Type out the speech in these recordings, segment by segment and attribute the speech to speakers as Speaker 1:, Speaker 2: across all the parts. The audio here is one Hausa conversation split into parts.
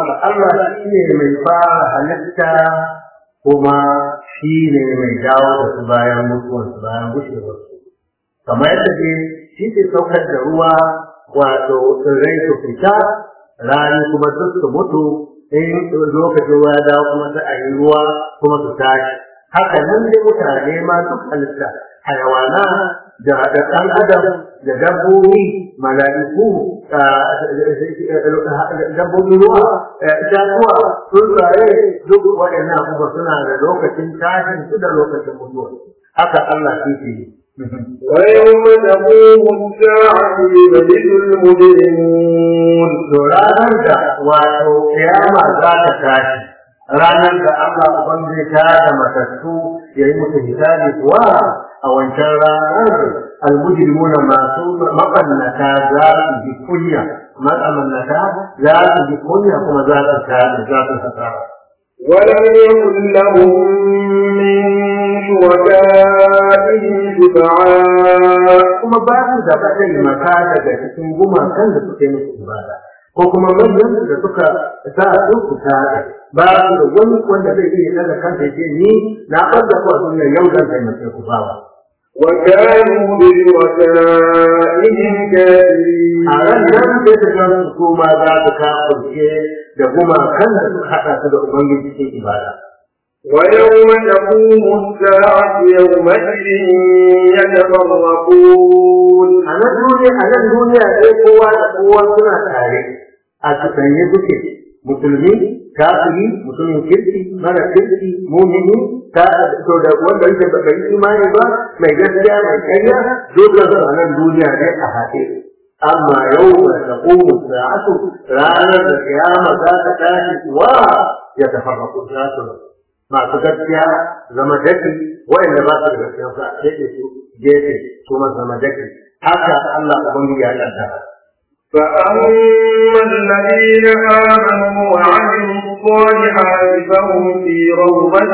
Speaker 1: haka Allah shi ne mai fara halitta kuma shi ne mai dawo da su bayan mutuwarsu bayan gushewarsu kamar yadda dai shi ke saukar da ruwa wato tsirrai su fita rani kuma duk su mutu in lokacin ruwa ya dawo kuma sai a yi ruwa kuma su tashi haka nan dai mutane ma duk halitta hayawana da da ɗan adam da dabbobi mala'iku dabbobin ruwa itatuwa tsuntsaye duk waɗannan abubuwa suna da lokacin tashin su da lokacin mutuwa haka Allah shi ke yi
Speaker 2: ويوم تقوم الساعة يبلغ المجرمون
Speaker 1: ranar da wato kiyama za ta tashi ranar da Allah ubangiji ta da matattu ya yi musu hisabi kuwa a wancan ranar almujrimuna masu mabannata za su ji kunya mabannata za su ji kunya kuma za su tashi za su hasara
Speaker 2: ولم يكن لهم من شركائهم شفعاء
Speaker 1: kuma ba su da mataimaka daga cikin gumakan da suke musu ibada ko kuma manyan su da suka sa su su tare ba su da wani wanda zai iya daga kansa ya ce ni na ɓarda ku a duniya yau zan taimake ku ba
Speaker 2: وكانوا بشركائهم كافرين
Speaker 1: a ran nan sai ta gan su kuma za su kafurce da gumakan da suka haɗa su da ubangiji cikin ibada
Speaker 2: ويوم تقوم الساعة يومئذ يتفرقون
Speaker 1: a nan duniya a nan duniya sai kowa da kowa suna tare a cikanye duke musulmi kafiri mutumin kirki mara kirki mumini ta to da wanda yake ba bai imani ba mai gaskiya mai ƙarya dole su a nan duniya ne a haɗe amma yau da taqumu sa'atu ranar da kiyama za ta tashi kuwa ya tafarraqu sa'atu masu gaskiya zama daki wa'anda ba su da gaskiya su a keɓe su gefe su ma zama daki haka Allah ubangiji ya kaddara
Speaker 2: فأما الذين آمنوا وعملوا الصالحات فهم في روضة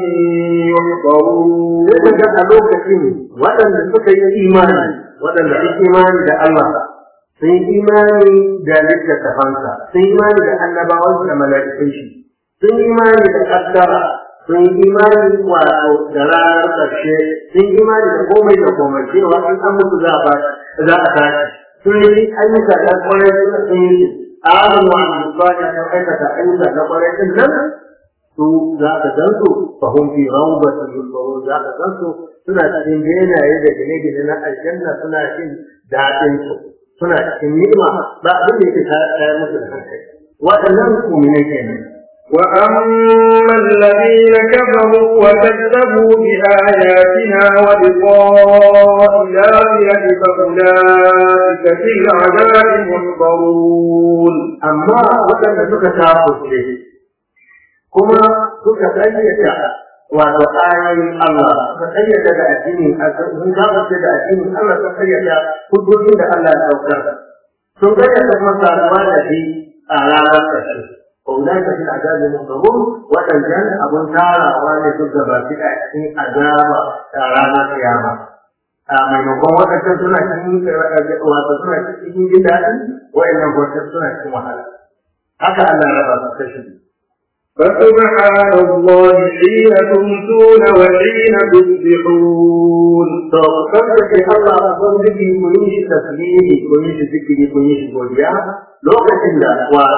Speaker 2: يحضرون
Speaker 1: sai ka ga a lokacin waɗanda suka yi imani waɗanda su imani da Allah sun yi imani da littattafansa sun yi imani da annabawan da mala'ikun shi sun yi imani da kaddara sun yi imani wato da ranar ƙarshe sun yi imani da komai da komai cewa in an mutu za a za a tashi sun yi ayyuka na kwarai suka sun yi amin wa al-musali sun aikata ayyuka na kwarai din nan su za ka gan su fahim fi rawbatin yusawun za ka gan su suna cikin benaye da gine-gine na aljanna suna jin daɗin su suna cikin ni'ima ba abin da yake tayar musu da hankali waɗannan mu'mine kenan
Speaker 2: وأما الذين كفروا وكذبوا بآياتنا ولقاء الآخرة فأولئك في العذاب محضرون
Speaker 1: amma waɗanda suka kafurce kuma suka ƙayyata wato ayoyin Allah suka ƙayyata da addinin sun kafurce da addinin Allah suka ƙayyata hujjojin da Allah ya saukar sun ƙayyata kuma saduwa da shi a ranar ƙarshe أولئك في العذاب المحضرون وتنجل أبو تارا وأن تجب في أحسن عذاب رانا قيامة maimakon waɗancan suna cikin wato suna cikin jin daɗi wa'annan waɗancan suna cikin wahala haka Allah ya raba su kashi
Speaker 2: فسبحان الله حين تمسون وحين تصبحون
Speaker 1: to kasance Allah ubangiji ku yi shi tasbihi ku yi shi zikiri ku yi shi godiya lokacin da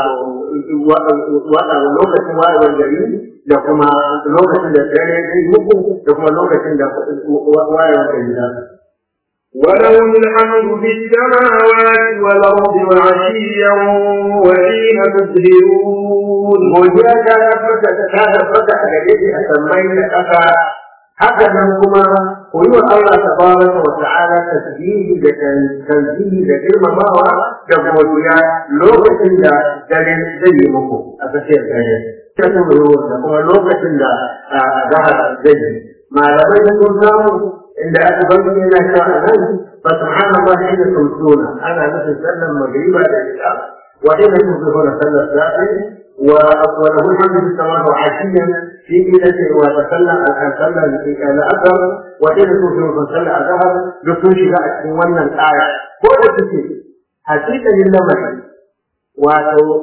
Speaker 1: wato lokacin wayewar gari da kuma lokacin da dare zai muku da kuma lokacin da wayewar gari za su
Speaker 2: وله الحمد في السماوات والأرض وعشيا وحين تظهرون
Speaker 1: godiya ta tabbata ta tabbata a gare shi a sammai da ƙasa haka nan kuma ku yi wa Allah tabaraka wa ta'ala tasbihi da tanzihi da girmamawa da godiya lokacin da dare zai yi muku a tsakiyar dare ta kuma da kuma lokacin da zahar zai yi malamai sun samu inda aka bari yana cewa a nan fa subhanallah inda tumsuna ana nufin sallan magriba da isha wa inda tusbihuna sallar safi وله الحمد في السماء وعشيا في إلى وتصلى صلى الأثر وإلى توفي وتصلى الظهر رسول شجاع wannan الآية ko da take hakika yin lamari wato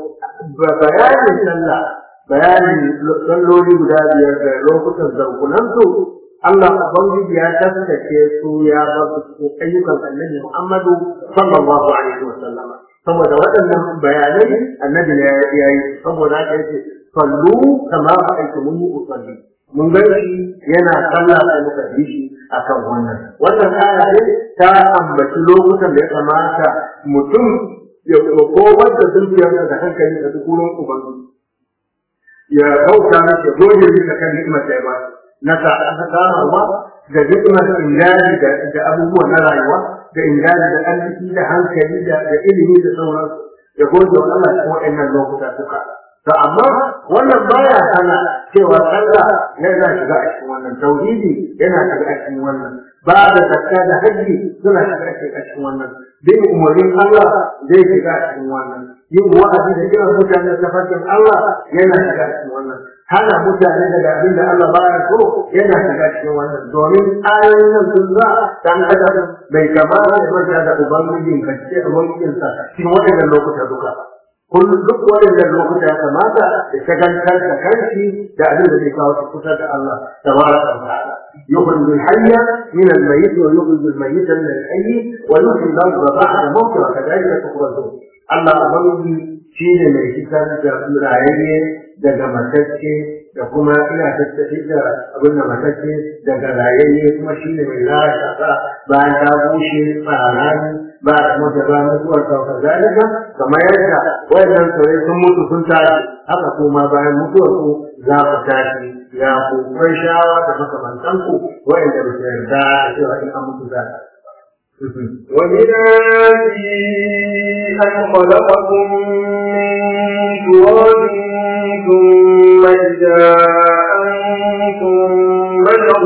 Speaker 1: bayanin sallah bayanin salloli guda biyar da lokutan zarkunansu Allah Ubangiji ya taskace su ya ba su ayyukan annabi Muhammadu sallallahu alaihi wa sallama saboda waɗannan bayanai annabi ne ya yi saboda haka yace sallu kama ra'aytumuni usalli mun ga shi yana sallah sai muka bi shi akan wannan wannan aya ne ta ambaci lokutan da ya kamata mutum ya kowar da zuciyarsa da hankali da duk wurin ubangiji ya bauta masa gode bisa kan ni'imar da ya ba na samarwa da ni'imar ingani da abubuwan na rayuwa da ingani da arziki da hankali da ilimi da sauransu ya gode wa Allah cikin waɗannan lokuta suka to amma wannan baya hana cewa sallah yana shiga a cikin wannan tauhidi yana shiga a cikin wannan ba da zakka da hajji suna shiga a cikin wannan bin umarnin Allah zai shiga a cikin wannan yin wa'azi da kiran mutane da tafarkin Allah yana shiga a cikin wannan hana mutane daga abin da Allah baya so yana shiga cikin wannan domin ayoyin nan sun za dan adam bai kamata ya manta da ubangijin ka ce ubangijinsa cikin waɗannan lokuta duka kullum duk waɗannan lokuta ya kamata ya shagantar da kanshi da abin da zai kawo shi kusa da Allah tabaraka wa ta'ala يخرج الحي من الميت ويخرج الميت من الحي ويحيي الارض بعد موته وكذلك تخرجون الله أبنجي شيء mai fitar da rayayye daga matacce da kuma ina tattafi da abin da matacce daga rayayye kuma shi ne mai raya kasa bayan ta bushe tsarani ba da mota ba mutuwar sauka zalika kamar yadda wayannan saurai sun mutu sun tashi haka kuma bayan mutuwar ku za ku tashi ya ku kai shawa da makamantan ku wayanda ba su yarda da cewa in an mutu za ta
Speaker 2: ومن آياته أن خلقكم من تراب ثم إذا أنتم بشر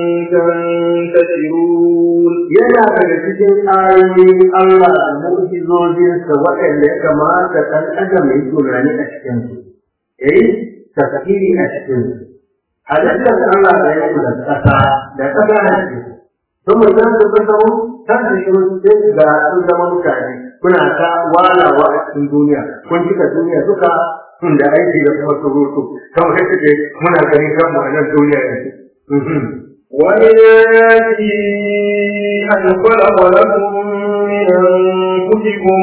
Speaker 2: تنتشرون
Speaker 1: yana daga cikin ayoyin Allah da mu'jizojinsa waɗanda ya kamata ɗan adam ya yi tunani a cikin su yayi tafsiri a cikin su halittar Allah da ya kula da ƙasa da ƙasa na cikin sun mu san su sun zama kan da shi sai ga sun zama mutane kuna ta walawa a cikin duniya kun cika duniya duka sun da aiki da kuma surutu kamar yadda muna ganin kanmu a nan duniya yanzu
Speaker 2: ومن آياته أن خلق لكم من أنفسكم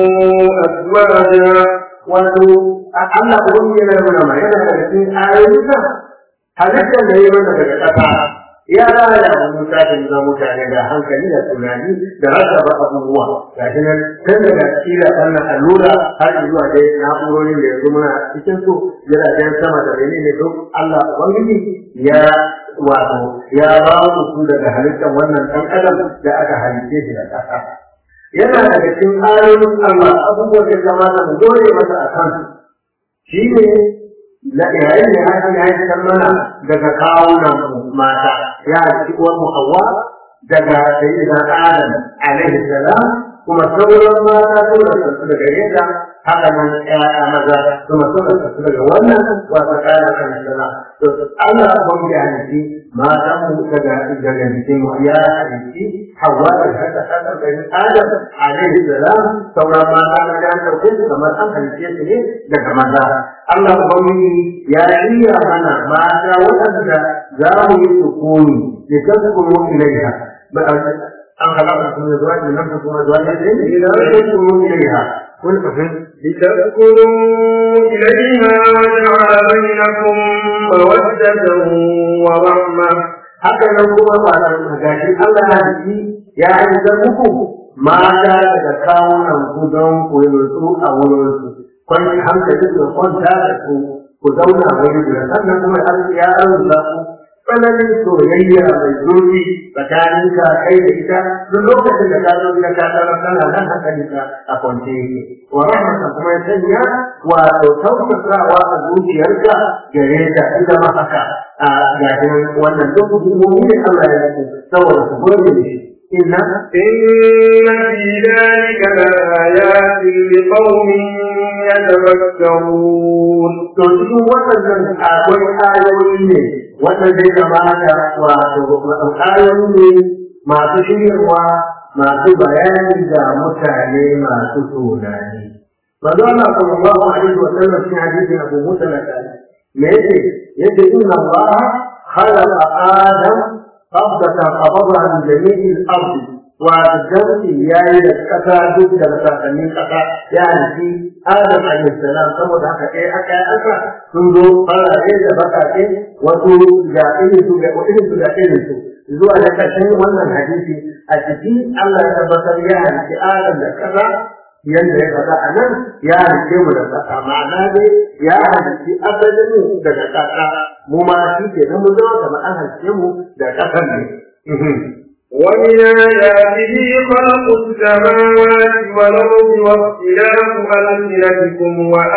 Speaker 2: أزواجا
Speaker 1: wato Allah ubangiji yana nuna ma yana da cikin ayoyinsa halittar da ya mana daga ƙasa ya raya mu mutane da mutane da hankali da tunani da rasa abubuwa ga shi nan tun daga kila wannan allura har zuwa dai na'urorin da yanzu muna cikin su jiragen sama da menene duk Allah ubangiji ya wato ya ba mu su daga halittar wannan ɗan adam da aka halitte shi da ƙasa yana daga cikin ayoyin Allah abubuwan da kamata mu dole masa a kan shi ne yayin da aka yi haifar mana daga kawunan mata ya ci uwar mu Hawwa daga sayyidina Adam alaihi salam kuma sauran mata sun rasu daga yadda haka nan ƴaƴa maza kuma sun rasu daga wannan wata ƙara kan sana to Allah ban ya halitti matan mu daga daga jikin mu ya halitti Hawwa da haka haka da Adam alaihi salam sauran mata na da ɗauke su kamar an halitte su ne daga maza Allah ubangiji ya shirya mana mata waɗanda za mu yi sukuni da tasburu ilaiha an halaka kuma zuwa da nan kuma zuwa da ne idan tasburu ilaiha kun fahim
Speaker 2: لتذكروا إليها وجعل بينكم مودة ورحمة
Speaker 1: haka nan kuma ba da gashi Allah ya ji ya aika muku mata daga kawunan ku don ku yi nutsu a wurin su kwanci hankali su kwanta da ku ku zauna wuri guda sannan kuma ya arzuta ku tsananin soyayya mai zurfi tsakanin ka kai da ita duk lokacin da ka zo ka ka tsara kana nan hankali ka a kwance yake wa rahmatan kuma ya sanya wato tausasawa a zuciyarka gare ta ita ma haka a gashin wannan duk hukumomi ne Allah ya yi saboda ku gode da shi inna
Speaker 2: إن في ذلك لآيات لقوم يتفكرون
Speaker 1: to cikin waɗannan akwai ayoyi ne wanda zai kamata wato ayoyi ne masu shiryarwa masu bayani ga mutane masu tunani فقال صلى الله عليه وسلم في حديث ابو موسى الاشعري يجي يجي ان الله خلق ادم قبضة قبضها من جميع الارض وجمع ياي الكفا ضد الكفانين كفا يعني في ادم عليه السلام saboda haka ɗaya aka yi aka sun zo farare da bakake wasu ga irin su ga irin su ga irin su zuwa da ƙarshen wannan hadisi a ciki Allah ya tabbatar ya halitta Adam da kaza yadda ya faɗa a nan ya halitte mu da ƙasa ma'ana dai ya halitti asalin mu daga ƙasa mu ma shi ke nan mu zama kamar an halitte mu da ƙasar ne.
Speaker 2: ومن آياته خلق السماوات والأرض واختلاف ألسنتكم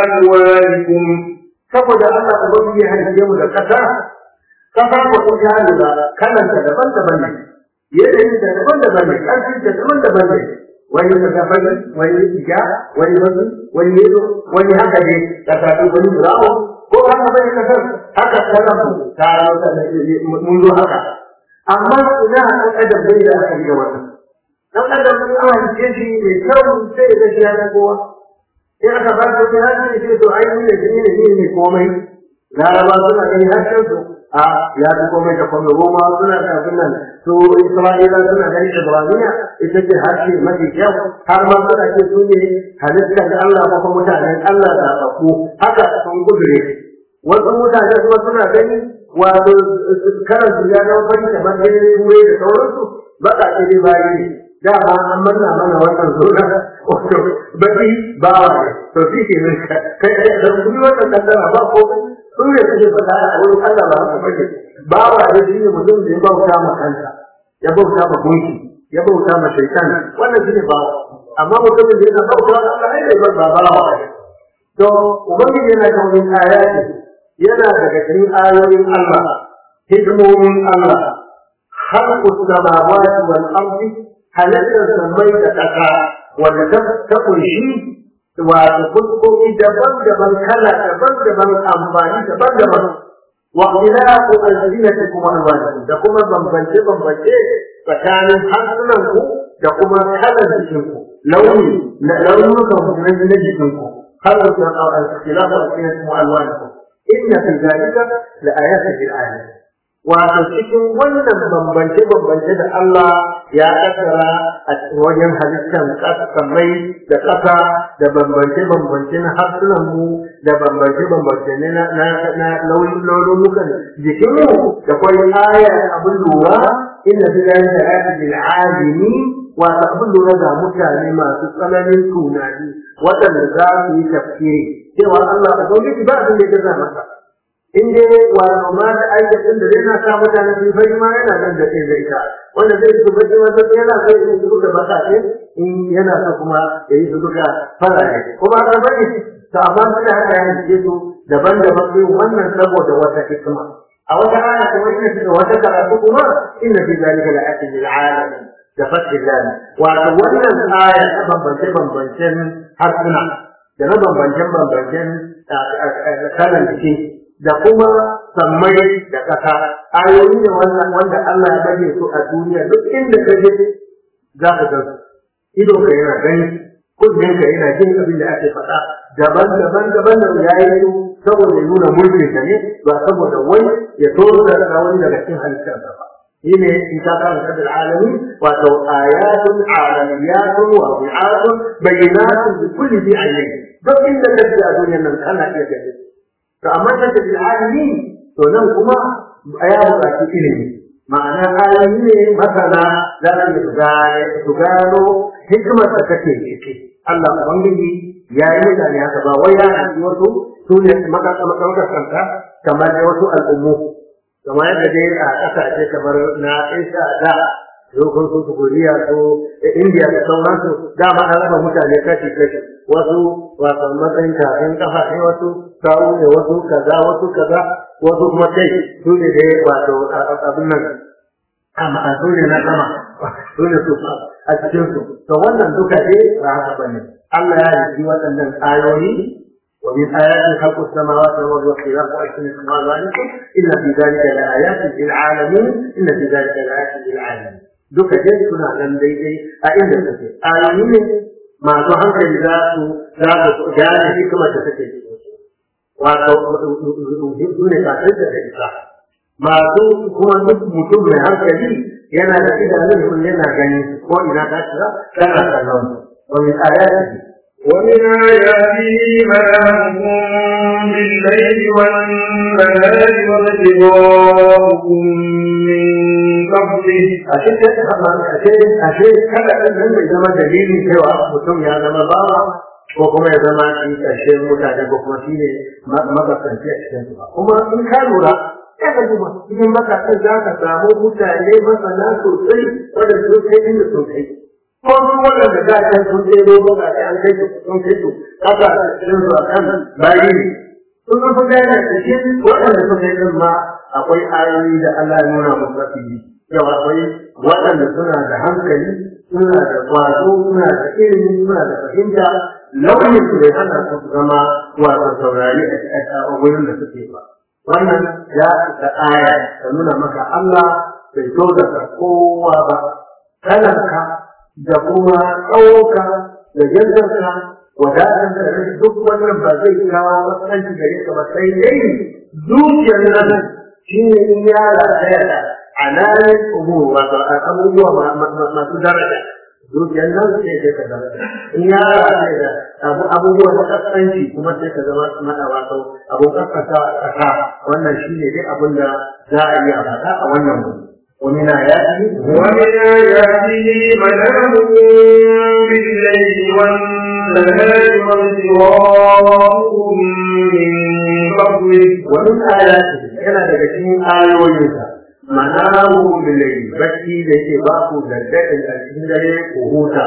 Speaker 2: وألوانكم
Speaker 1: saboda Allah ubangiji ya halitte mu da ƙasa ƙasa ko ko ya lura kalanta daban-daban ne yanayin da daban-daban ne ƙarfin da daban-daban ne wani mazafari wani ija wani wasu wani yezo wani haka ne ka tafi wani burawo ko haka bane kasar haka sanan ta mun zo haka amma ina an adam bai da aka yi wannan dan adam mun an halice shi mai kyau sai da shi ya kowa in aka ba su ya ce sai to ai ne ne ne ne komai laraba suna gani harshen su a ya fi komai da komai roma suna da abin nan su isra'ila suna gani ibraniya ita ce harshe mafi kyau har ma suna ce su ne halittar da allah ko kuma mutanen allah da tsako haka sun gudure wasu mutane kuma suna gani wato karan su ya zama fari kamar gani turai da sauransu baka ce dai bayi ne dama an manna mana wannan zona wato baki bawa ne to shi ke nan kai da kuma wannan kaddara ba komai sun ne suke faɗa a wurin Allah ba haka bane bawa da shi ne mutum da ya bauta ma kansa ya bauta ma gunki ya bauta ma shaitan wannan shi ne bawa amma mutumin da yana bauta ma Allah ai bai ba bawa to ubangiji yana da wani ayati yana daga cikin ayoyin Allah hikimomin Allah khalqus samawati wal ardi halatta samai da ƙasa wanda ta kunshi wato fuskoki daban-daban kala daban-daban amfani daban-daban wa ikhtilafu alsinatikum wa alwanikum da kuma bambance-bambance tsakanin harsunan ku da kuma kalan jikin ku launi na launukan ku na jikin ku har da ikhtilafu alsinatikum wa alwanikum inna fi dhalika la ayatin lil alamin wato cikin wannan bambance-bambance da Allah ya kaddara a wajen halittar kasamai da ƙasa da bambance-bambance na harsunanmu da bambance-bambance na launukan jikinmu da kwai aya abin lura inda fi da yin da lil alimi wato abin lura ga mutane masu tsananin tunani waɗanda za su yi tafsiri cewa Allah a gwamnati ba abin da ya gaza masa in dai wato ma da aikacin da zai na sa mutane su fari ma yana nan da sai zai ta wanda zai su baki wata yana so ya su duka baka ce in yana so kuma ya yi su duka farare kuma ka bane to amma su da haka yana ce su daban-daban sai wannan saboda wata hikima a wata aya kuma ina da wata karatu kuma inna fi zalika la ayatin lil alamin da fathi zali wato wannan aya ta bambance bambancen harsuna da na bambancen bambancen kalan jiki da kuma sammai da ƙasa ayoyi ne wannan wanda Allah ya bage su a duniya duk inda ka je za ka gan ido ka yana gani kunnen ka yana jin abin da ake faɗa daban daban daban da ya yi su saboda ya nuna mulkin sa ne ba saboda wai ya toro da wani daga cikin halittar sa ba shi ne in ka kan kadar alami wato ayatun alamiyatun wa bi'atun bayyinatun bi kulli bi ayyin duk inda ka je a duniyar nan kana iya gani to amma da bil alimi to nan kuma ya buƙaci ilimi ma'ana alimi ne masana za su gane su gano hikimar da take ciki Allah ubangiji ya yi mutane haka ba wai ya hanci wasu su ne makasanta kamar da wasu al'ummu kamar yadda dai a ƙasashe kamar na Aisha da lokacin su su Koriya su Indiya da sauransu dama an raba mutane kashi kashi wasu wato matsayin kafin kafa ne wasu kawo ne wasu kaza wasu kaza wasu kuma kai su ne dai wato abin nan amma su ne na sama su ne su a cikin su to wannan duka dai ba haka bane Allah ya yi waɗannan ayoyi ومن آيات خلق السماوات والأرض واختلاف ألسنتكم وألوانكم إن في ذلك لآيات للعالمين إن في ذلك لآيات للعالمين duka dai suna nan daidai a inda suke ayoyi ne masu hankali za su za su gane hikimar da take cikin su wato su ne kafin da isa masu kuma duk mutum mai hankali yana da idanun sun yana gani ko ina ta shiga tana kallon wani ayati
Speaker 2: ومن آياته منامكم بالليل والنهار وابتغاؤكم من فضله
Speaker 1: ashe ashe ashe kada ɗan nan bai zama dalilin cewa mutum ya zama bawa ko kuma ya zama shi ƙarshen mutane ko kuma shi ne makasanci a cikin su ba kuma in ka lura ya ka duba cikin makasan za ka samu mutane masana sosai wanda su kai inda sun kai ko su waɗanda da kan sun ɗebo ba ga an kai su sun kai su kasa cikin su a kan bayi sun fi gane da shi waɗanda sun kai din ma akwai ayoyi da Allah ya nuna musu fili yau akwai waɗanda suna da hankali suna da kwazo suna da ilimi suna da fahimta launin su bai hana su zama wato saurari a wurin da suke ba wannan ya da aya ta nuna maka Allah bai so da kowa ba kalanka da kuma tsawonka da jantarka wadatar da duk wannan ba zai kawo matsanci gare ka ba sai dai zuciyar nan shi ne in ya rataya da alamin umur wato abubuwa masu daraja zuciyar nan sai sai ka zama in ya rataya da abu abubuwa na kaskanci kuma sai ka zama mata wato abu kaskanta a ƙasa wannan shi ne dai abin da za a iya faɗa a wannan wuri ومن آياته
Speaker 2: ومن آياته منامكم بالليل والنهار وابتغاؤكم من فضله
Speaker 1: ومن آياته yana daga cikin ayoyinsa manamu billahi bacci da yake ba ku daddadin a cikin dare ku huta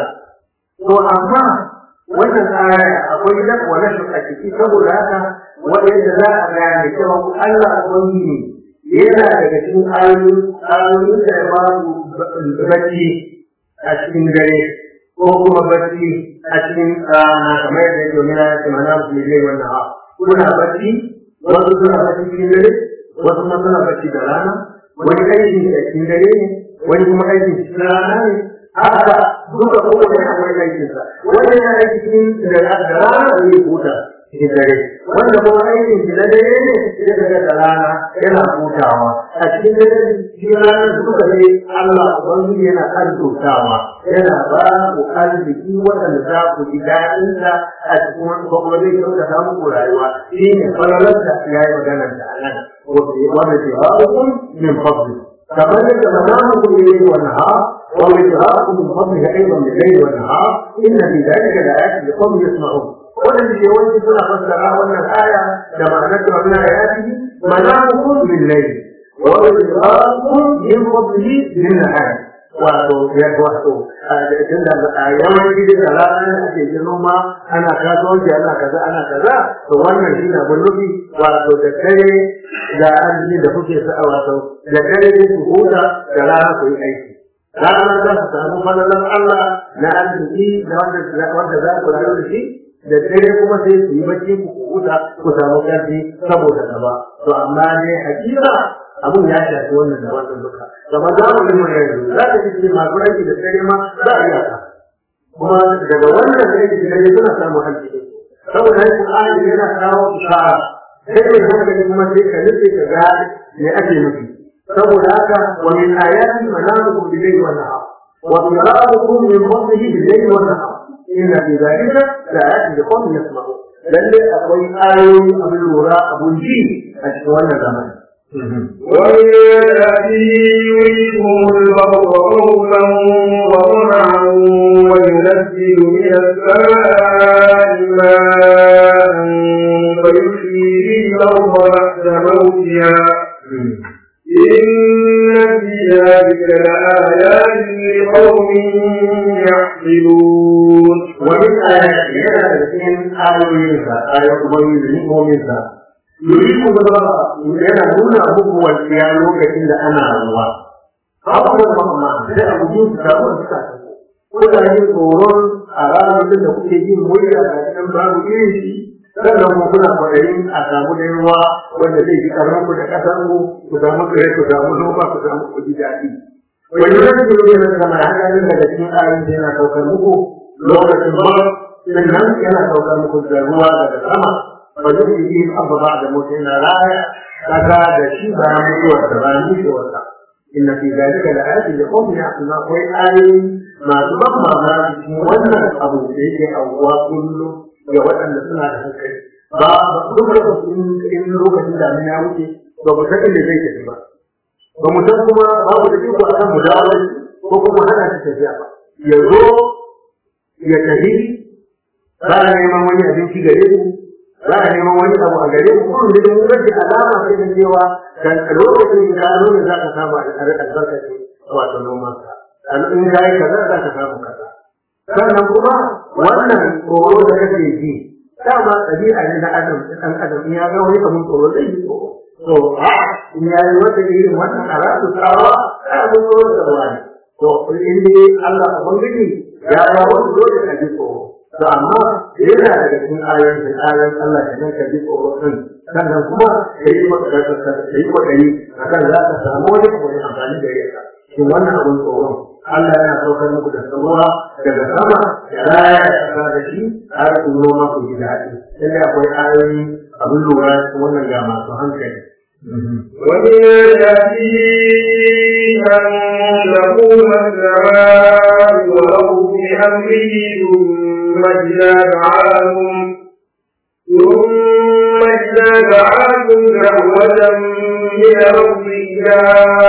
Speaker 1: to amma wannan aya akwai da wani shi a ciki saboda haka wanda za a gane cewa Allah ubangiji yana daga cikin ayoyin ayoyin da ya ba ku bacci a cikin dare ko kuma bacci a cikin rana kamar yadda yake mina ya ce manamu billahi wannan ha kuna bacci wasu suna bacci cikin dare wasu kuma suna bacci da rana wani aiki da cikin dare ne wani kuma aiki cikin rana ne haka duka kowane akwai aikinsa wanda yana aiki cikin da rana ne huta cikin dare wanda kuma aikin shi na dare ne sai daga da rana yana hutawa a cikin dare cikin rana duka ne Allah ubangiji yana arzutawa yana ba ku arziki waɗanda za ku ji daɗin sa a cikin wani kuma zai kyautata muku rayuwa shi ne falalar da ya yi maganar da a nan wanda ke ba ku min fadli kamar yadda manamu ku ne wannan ha وابتغاءكم من فضله ايضا بالليل والنهار ان في ذلك لايات لقوم يسمعون waɗanda ke wani suna fassara wannan aya da ma'anar da wannan ayati manamukum bil layl wa ibtirakum min fadlihi bin nahar wato ya wato tunda a yawanci da rana ake jin noma ana kasuwanci ana kaza ana kaza to wannan shi na bullubi wato da kare da arziki da kuke sa wato da kare ku huta da rana ku yi aiki ranar za su samu falalan Allah na arziki da wanda za ku rayu da shi da dare kuma sai su yi bacci ku huta ku samu ƙarfi saboda gaba to amma ne hakika abun ya shafi wannan da wannan duka gaba za mu yi mai yanzu za ka ce masu aiki da dare ma za a iya ka kuma daga wannan aiki da dare suna samun aiki saboda haka ayi yana kawo ishara sai kai haka kuma sai ka nufi ka ga me ake nufi saboda haka wa min ayati manamukum bil-layli wan-nahar wa qira'atukum min fadlihi bil-layli wan-nahar inna fi dhalika la'ayatin liqawmin yasma'un lalle akwai ayoyi abin lura abun ji a cikin wannan zamani
Speaker 2: ومن آياته يريكم البر خوفا وطمعا وينزل من السماء ماء فيحيي به الأرض بعد موتها إن في ذلك لآيات لقوم يعقلون
Speaker 1: ومن آياته yana da cikin ayoyinsa ayoyin ubangiji ni'imominsa yuriku gaba yana nuna muku walƙiya lokacin da ana ruwa abubuwan mamma sai a guji su samu da suka kuna yin tsoron a ranar da kuke jin murya a cikin babu irin shi sannan kuma kuna kwaɗayin a samu da ruwa wanda zai ji karan ku da ƙasar ku ku samu tsire ku samu noma ku samu ku ji daɗi wani yanzu ne na sama hankalin daga cikin ayoyin da yana saukar muku lokacin ba sannan yana saukar muku da ruwa daga sama ba zai yi abu ba da mutum yana raya kaga da shi bayan mutuwarsa bayan mutuwarsa inna fi zalika la ayatin li qawmin ya'qilun akwai ayoyi masu ban mamaki cikin wannan abu da yake aukuwa kullum ga waɗanda suna da hankali ba duk lokacin in lokacin damina ya wuce ba mu san inda zai tafi ba ba mu san kuma babu da iko akan mu dawo ko kuma hana shi tafiya ba ya zo ya tafi za a neman wani abinci gare mu za a neman wani abu a gare mu kuma da mun rage alama sai da cewa dan lokacin da ya zo ne za ka samu albarkacin wato noman ka in ya yi kaza za ka samu kaza sannan kuma wannan tsoro da kake ji dama ɗabi'a ne na adam ɗan adam in ya ga wani kamar tsoro zai yi tsoro to a in ya yi wata irin wannan a rasu tsawa a abin tsoro da wani to in dai Allah ubangiji ya ba wasu dole ka ji tsoro to amma yana daga cikin ayoyin da ayoyin Allah da ka ji tsoro din sannan kuma ka yi kwaɗayi a kan za ka samu wani wani amfani da yaka shin wannan abin tsoron Allah yana saukar muku da samuwa daga sama ya raya ya kasa da shi har ku noma ku ji daɗi sai akwai ayoyi abin lura wannan ga masu hankali
Speaker 2: ومن آياته أن تقوم السماء والأرض بأمره ثم إذا دعاكم ثم إذا دعاكم دعوة من الأرض إذا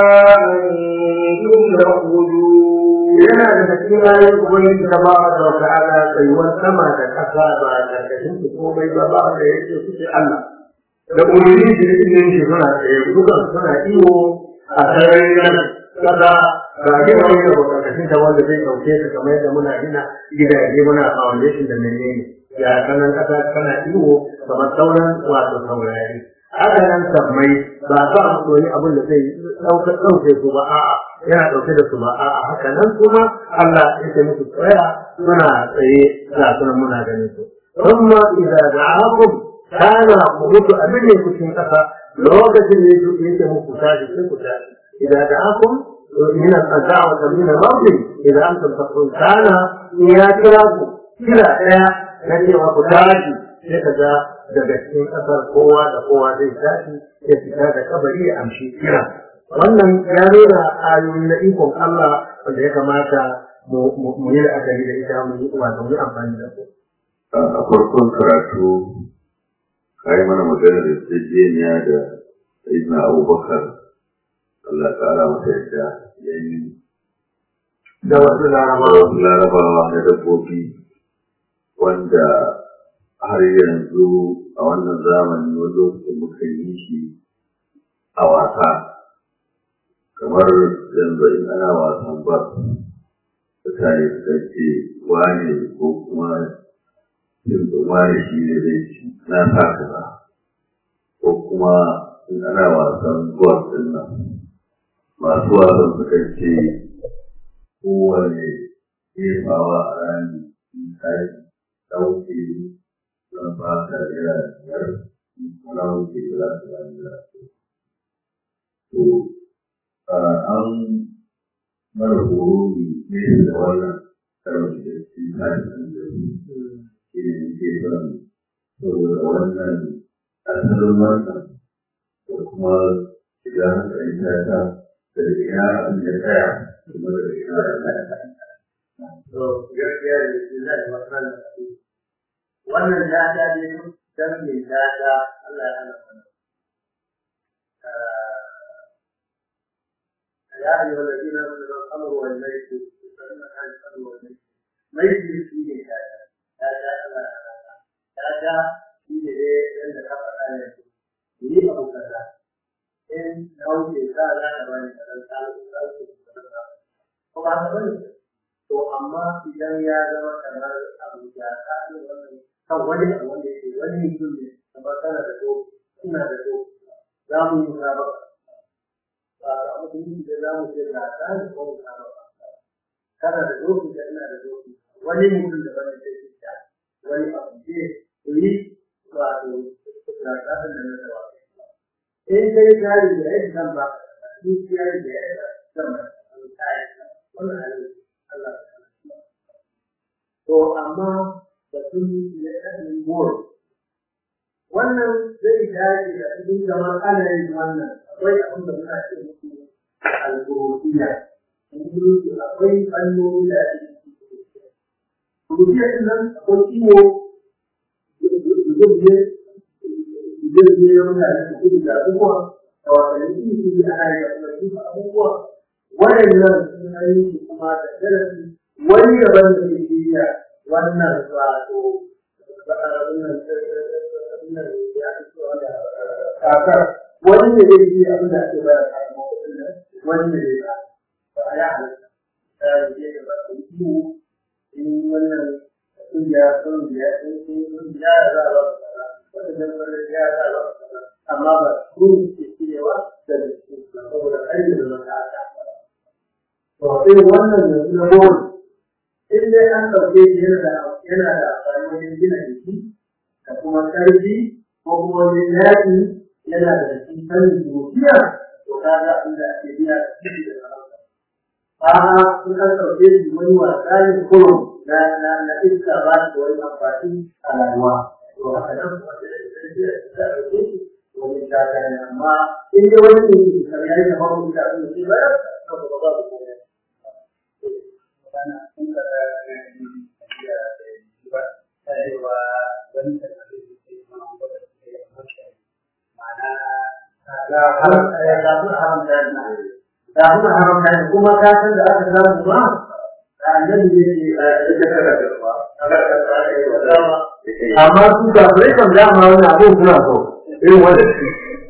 Speaker 2: أنتم تخرجون
Speaker 1: yana da cikin ayoyin ubangiji ta ba da wata ala tsayuwar sama da ƙasa ba a ƙarƙashin su komai ba ba da yake suke Allah da umarni da izinin shi suna tsaye dukan suna iyo a sararin nan ƙasa ba gina wani abu ƙarƙashin ta wanda zai ɗauke su kamar yadda muna gina gidaje muna foundation da menene ya sanan ƙasa tana iyo kamar sauran wato saurari haka nan sammai ba ba a wani abin da zai ɗauke su ba a'a yana ɗauke da su ba a'a haka nan kuma Allah ya ce musu tsaya suna tsaye ga sunan muna ganin su thumma idza da'akum kana mutu abin ne kucin kasa lokacin da yake yake muku tashi sai ku tashi idza da'akum min al-qaza'a wa min al-mawt idza antum taqul kana ya kira ku kira daya na cewa ku tashi sai ka ga daga cikin ƙasar kowa da kowa zai tashi ya fita da kabari ya amshi kira wannan ya nuna ayoyi na ikon Allah wanda ya kamata mu yi la'akari da ita mu yi wato mu yi amfani da su.
Speaker 3: A farkon karatu ka yi mana magana da tsajeniya da Sayyidina Abubakar Allah ƙara masa yadda ya yi
Speaker 1: da wasu larabawa
Speaker 3: larabawa na dabbobi wanda har yanzu a wannan zamani wani lokacin muka yi shi a wasa kamar yanzu in ana wasan ba mutane suka ce wane ko kuma yin wane shi ne zai ci na sa kaza ko kuma in ana wasan golf din nan masu wasan suka ce kowane jefawa a rami misali ɗauke zan ba ka naira biyar na wuce za ka ba naira to an mara horo ne da wannan karon da shi ta yi da shi ne ke son saboda wannan asalin wannan da kuma shiga hankali ta ta da ina abin da tsaya kuma da ina da tsaya.
Speaker 1: to gaskiya da shi zai wasan wannan dada ne dan mai dada Allah ya hana mana يا أيها الذين آمنوا الأمر والميسر فإنما الأمر والميسر ميسر فيه هذا هذا هذا فيه لأن كفر آية يريد أبو كذا إن لو جاء لا نبني كذا تعالى وبعد ذلك to amma idan ya zama kamar abu ya kaɗe wannan kan wani abu wanda yake wani mutum ne kamar kana da ko ina da ko za mu yi musabaka ba a mutum da za mu ce ga ta da ko musabaka kana da doki da ina da doki wani mutum da wani zai fi ta wani abu ce ku yi wato na ƙasar da na tawa in kai kari da yadda zan ba ni kiyar da yadda zan ba wannan halittu Allah To to amma da sun yi ƙarfin goro wannan zai dace da cikin kamar ana yin wannan akwai abin da muna ce musu alƙurufiya akwai fannoni da ake Rubiya ɗin nan akwai ciwo zubje zubje ya mutane su kudu da abubuwa da wasanni iri iri ana yi a kuma abubuwa waɗannan sun yi kuma da darasi wani daban da ke shirya wannan wato kakar wani ne zai yi abin da ake bayar da wani ne zai ba a ya halitta ta yi da ba su yi in wannan kungiya kungiya in kungiya za a ba wata jambar ya za a ba amma ba su ke cewa da su saboda aiki da mata aka to irin wannan da na bori in dai an ɗauke shi yana da yana da amfani wajen gina jiki da kuma ƙarfi ko kuma wajen yaƙi yana da cikin sanin dukiya to kaga inda ake biya da ciki da sarauta a'a in an ɗauke shi wani wasa ne kurum na na na iska ba shi wani amfani a rayuwa to haka nan kuma da ta ɗauke shi wani shakari amma in dai wani ne ke kamar yayi kamar wani shakari ne sai bayar to ba ba ku komai da kuma haramta ne kuma ka san da aka samu ba da annabi ne ke amma su da bai kan dama wani abu suna so irin wanda shi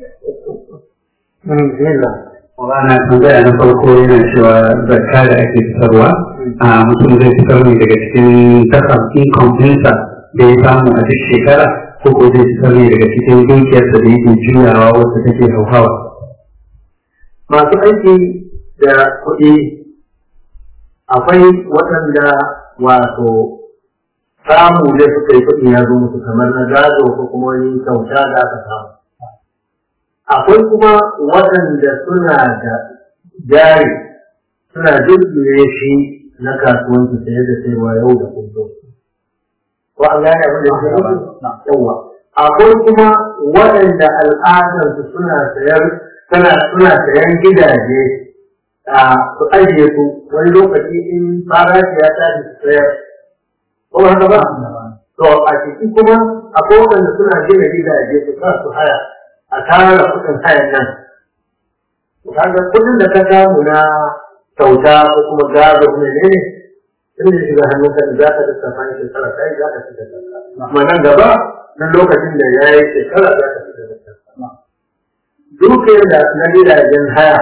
Speaker 4: Maulana tambaya na farko yana cewa zakka da ake fitarwa a mutum zai fitar ne daga cikin kasar income ɗinsa da ya samu a duk shekara ko ko zai fitar ne daga cikin dukiyarsa da yake juyawa wacce take hauhawa.
Speaker 1: masu aiki da kuɗi akwai waɗanda wato samu da suka yi kuɗi ya zo musu kamar na gado ko kuma wani kyauta da aka samu akwai kuma waɗanda suna da jari suna jirgin shi na kasuwanci saye da sayarwa yau da kullum ko an gane abin da ke yawa akwai kuma waɗanda al'adarsu suna sayar suna suna sayan gidaje a su ajiye su wani lokaci in farashi ya tashi su sayar ko haka ba to a ciki kuma akwai waɗanda suna gina gidaje su sa su haya a tara kuɗin hayan nan kaga kuɗin da ka samu na kyauta ko kuma gado ne ne in da shiga hannun ka za ka da safani shekara kai za ka shiga kanka kuma nan gaba nan lokacin da ya yi shekara za ka shiga kanka dukiyar da na gidajen haya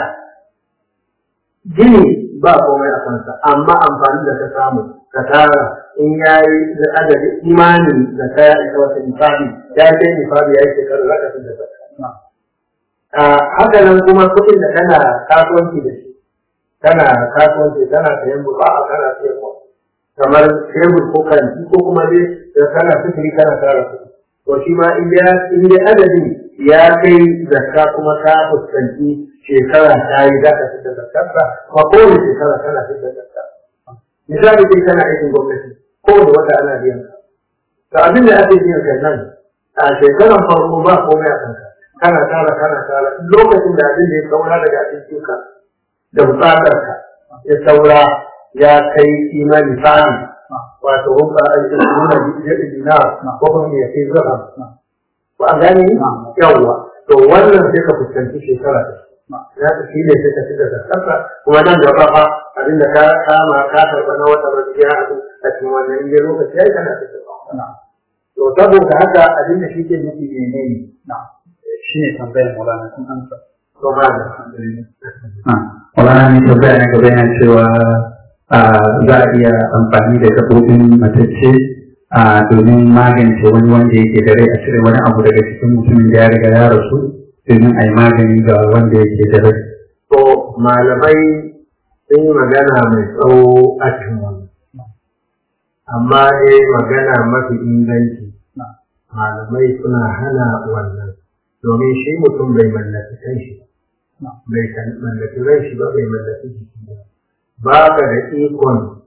Speaker 1: gini ba komai a kansa amma amfani da ka samu ka tara in ya yi da adadi imanin da ka ya isa wata nifabi ya kai nifabi ya yi shekaru za ka fi da zaka haka nan kuma kuɗin da kana kasuwanci da shi kana kasuwanci kana sayan buka a kana sayarwa kamar tebur ko kanti ko kuma dai da kana sufuri kana tara kuɗi to shi ma in dai adadin ya kai zakka kuma ka fuskanci shekara ta yi za ka fita zakkarsa kuma kowane shekara kana fita zakka misali kai kana aikin gwamnati kowane wata ana biyan ka to abin da ake biyan ka nan a shekaran farko ba komai a kanka kana tara kana tara lokacin da abin da ya saura daga abincinka da bukatarka ya saura ya kai imani fani wato hukka nuna dina ko kuma ya kai zama ko an gane yawwa to wannan sai ka fuskanci shekara ya ta shi ne sai ka ci da kasa kuma nan gaba fa abin da ka kama ka karɓa na wata rajiya a cikin wannan inda lokaci ya yi kana fita to saboda haka abin da shi ke nufi ne ne
Speaker 4: Shi ne tambayar Maulana kun amsa.
Speaker 1: to ma da
Speaker 4: Maulana ne tambaya na gaba yana cewa za a iya amfani da gaɓoɓin matacce domin magance wani wanda yake da rai a cire wani abu daga cikin mutumin da ya riga ya rasu domin a yi magani ga wanda yake da rai.
Speaker 1: to malamai sun yi magana mai tsawo a cikin wannan amma dai magana mafi inganci malamai suna hana wannan domin shi mutum bai mallaki kanshi bai mallaki ran shi ba bai mallaki jiki ba ba ka da ikon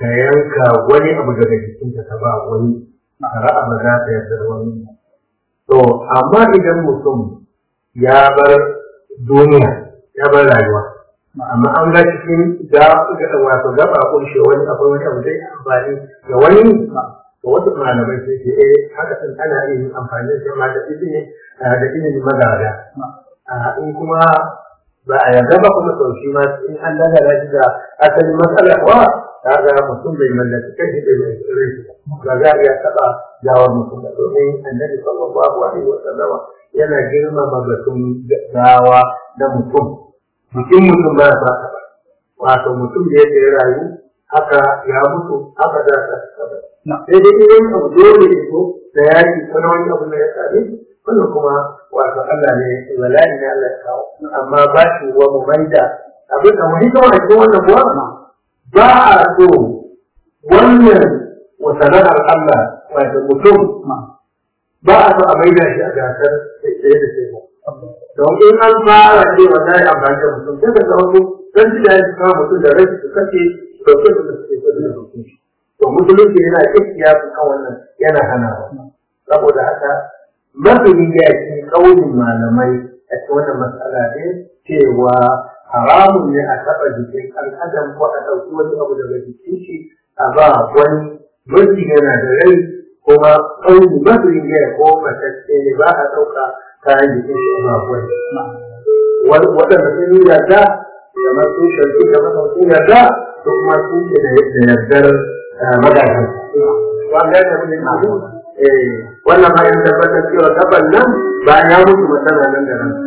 Speaker 1: ka yanka wani abu daga jikinka ka ba wani shari'a ba za ta yarda da wani to amma idan mutum ya bar duniya ya bar rayuwa amma an ga cikin da wato gaba kunshe wani akwai wani abu zai amfani da wani to wasu malamai sai ce eh haka din ana yin amfani da ma da izini da izini magada in kuma ba a yarda ba kuma sau shi ma in an dagara shi da asalin matsala kuwa kaga mutum bai mallaki kai bai mai rai ba za a iya taɓa gawar mutum da domin annabi sallallahu alaihi wa sallama yana girmama batun gawa na mutum jikin mutum ba sa taɓa wato mutum da yake rayu haka ya mutu haka za ta taɓa sai dai idan abu dole ne ko da yaki ko na wani abu na ya same wannan kuma wato Allah ne wala'i ne Allah ya kawo amma ba shi wa mu maida abin da mu hito a cikin wannan kuwa ba a so wannan wasana'ar Allah wato mutum ba a so a maida shi a gasar sai da sai don in an fara ce wanda ya amfani da mutum sai ka ga wasu dan ji da ya kawo mutum da rai su kace to sai da suke so da mutum to musulunci yana kiyaye su kan wannan yana hanawa saboda haka mafi ya ce kaunin malamai a cikin wannan matsala ne cewa haramun ne a taɓa jikin ɗan adam ko a ɗauki wani abu daga jikin shi a ba wani mafi yana da rai kuma kauni mafi ya ko matacce ne ba a ɗauka kayan jikin shi a ba wani waɗanda sun yi yarda kamar sun shirki da masa sun yarda ko kuma sun ke da yardar magadan wanda ya tafi da wannan ma yana tabbatar cewa gaban nan bayan ya mutu matsala nan da nan.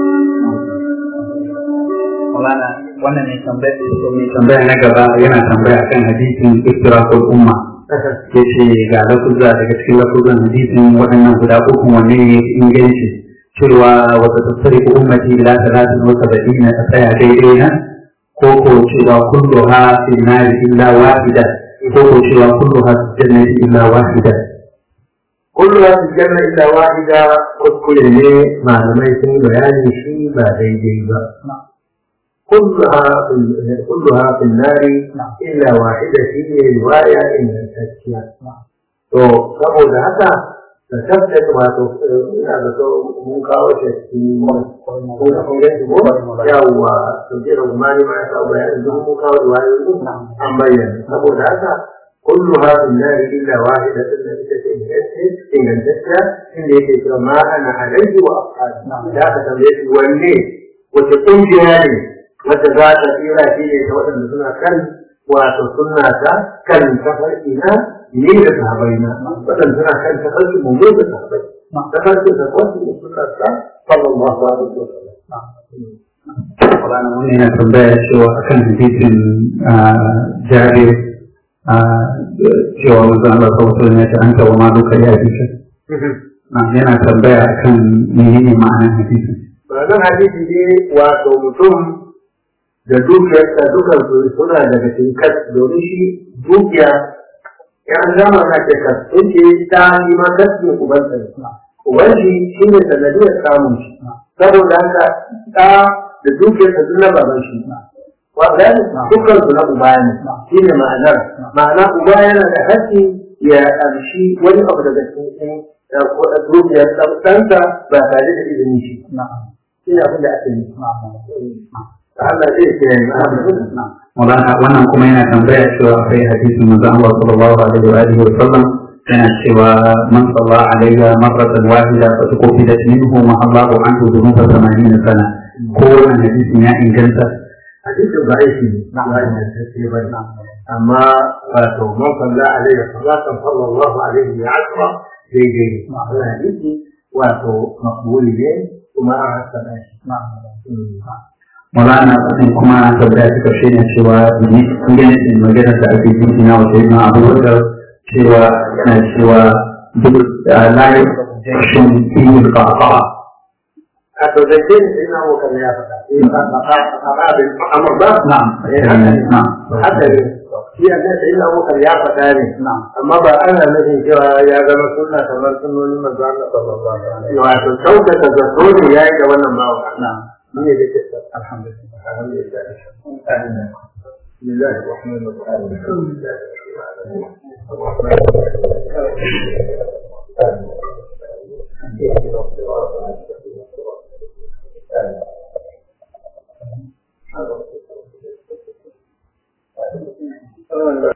Speaker 4: Maulana wannan mai tambaya mai tambaya na gaba yana tambaya kan hadisin iftirakul umma. Ya ce ga lafuzza daga cikin lafuzan hadisin waɗannan guda uku wanne ne inganci cewa wata tattare ko ummati ila talatin wa saba'ina ta tsaya daidai nan ko ko cewa kulluha fi nari illa wahida ko ko cewa kulluha fi jannati illa wahida
Speaker 1: kullu ya fi janna illa wahida kuskure ne malamai sun bayani shi ba daidai ba kulluha kulluha fi nari illa wahida shi ne riwaya ingantacciya to saboda haka da tabbata wato ina da so mun kawo shi cikin ko da kun gani ko yawa to jira gumani ma ya kawo bayani don mun kawo riwayoyi an bayyana saboda haka كلها في النار إلا واحدة التي إن الجسد إن يجد ما أنا عليه وأصحابي لا تتبعي والليل وتقوم جهالي وتزاد فيها في سواء سنة كان وتصنع كان سفر إلى من ذهبينا وتن سنة كان سفر موجود ذهبين سفر سفر سنة صلى الله عليه وسلم
Speaker 4: Maulana wannan yana tambaya cewa akan hadisin jabir cewa wanzu Allah sautar ya ce an taɓa ma duka ya fi shi. Yana tambaya akan menene ma'anar hadisi.
Speaker 1: Ma'anar hadisi ne wato mutum da dukiyarsa dukan su suna daga cikin kas domin shi dukiya ya an gama na ce kas sun ce ta yi ma kas ne ubansa ne. Uban shi shi ne sanadiyar samun shi. Saboda haka ta da dukiyarsa sun na baban shi. waɗanda dukkan su na uba ne shi ne ma'anar ma'ana uba yana da haƙƙi ya ƙarshi wani abu daga cikin dukiyar ɗansa ba tare da izini shi shi ne abin da ake yi Allah zai ce
Speaker 4: Maulana wannan kuma yana tambaya cewa akwai hadisin manzo Allah sallallahu alaihi wa alihi wa sallam yana cewa man salla alayya marratan wahida fa tuqbilat minhu ma Allahu anhu dhunuba 80 sana ko wannan hadisin ya inganta
Speaker 1: hadisin ba aiki ne ba ingantacce ba ne amma wato man salla alaihi salatan sallallahu alaihi wa asra daidai ne wannan hadisi wato makbuli ne kuma an hasana shi
Speaker 4: Maulana wannan kuma tambaya ta karshe ne cewa ni ingancin maganar da ake yi na wata yi na abubakar cewa yana cewa duk layi jashin fiye da
Speaker 1: a to da ke sai na mu kan ya faɗa eh ba ba ba ba bin amma ba
Speaker 4: na'am
Speaker 1: na'am haka ne shi ne sai na mu kan ya faɗa ne amma ba ana nufin cewa ya zama sunna kamar sunnonin manzo Allah sallallahu alaihi wasallam wato sauka ta zato ne yayi da wannan bawa na'am ne da ke alhamdulillah alhamdulillah
Speaker 2: بسم الله الرحمن الرحيم الحمد لله الرحمن الرحيم